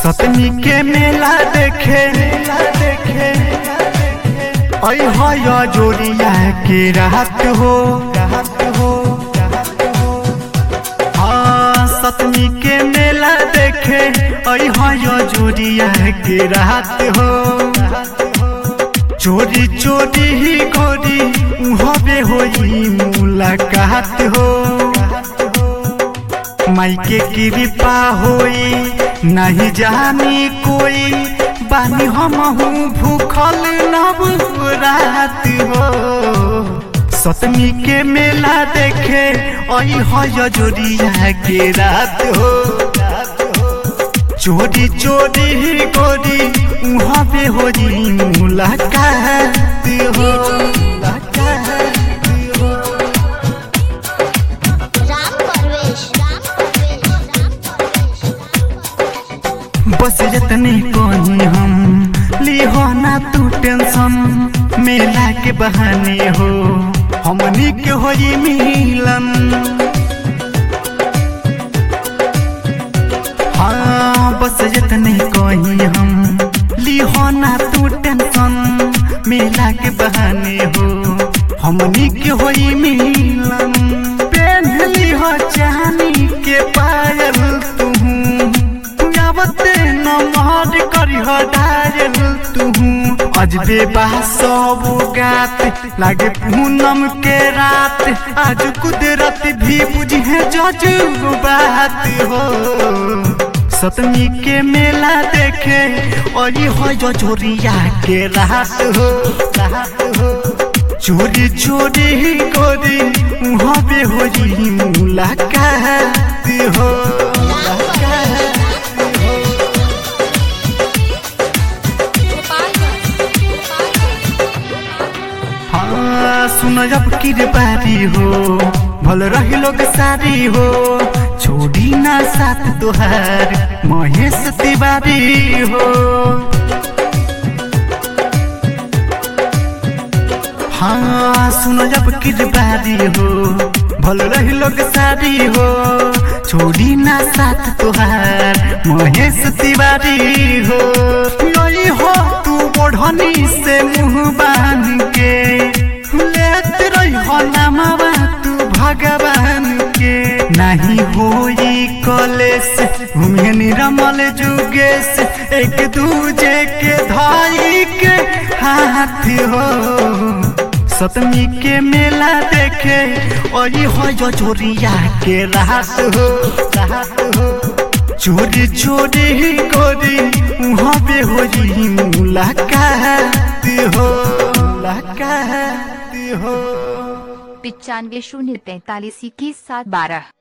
सतमी के मेला देखे मेला देखे ऐ है जोड़िया के रात हो रात हो हाँ सतमी के मेला देखे ऐ है जोड़िया के रात हो चोरी चोरी ही गोरी उहबे होई मुलाकात हो माइके कृपा होई नहीं जानी कोई बानी हम भूखल नव रात हो सतमी के मेला देखे आई है जोड़िया के रात हो चोरी चोरी ही गोरी उहाँ पे हो जी मुलाकात हो मुलाकात हो राम परवेश राम परवेश राम परवेश बस जतने कहीं हम लिहो ना तू टेंशन मेला के बहाने हो हमनी के होई मिलन हाँ बस जतने कहीं हम लिहो ना तू टेंशन मेला के बहाने हो हमनी के होई मिलन पहन लिहो चांदी के पायल तू आवते नमहर करिह डायल तुहू अजबे बा सब गात लागे पूनम के रात आज कुदरत भी बुझे जजू बात हो सतमी के मेला देखे और ये हो जो चोरिया के रात हो रात हो चोरी चोरी ही गोरी वहाँ पे हो जी मुलाकात हो मुलाकात हाँ सुन जब की बारी हो भल रही लोग सारी हो छोड़ी ना साथ तुहार महेश तिवारी हो हाँ सुनो जब की बारी हो भल रही लोग सारी हो छोड़ी ना साथ तुहार महेश तिवारी हो यही हो तू बढ़नी से मुंह बांध के लेत रही हो नामवा तू भगवान के नहीं होई कलेस घूमे निरमल जुगेश एक दूजे के धाई के हाथ हो सतमी के मेला देखे और ये हो जो चोरिया के रात हो रात हो चोरी चोरी ही गोरी वहाँ पे हो जी मुलाकात हो मुलाकात हो पिचानवे शून्य तैतालीस इक्कीस सात बारह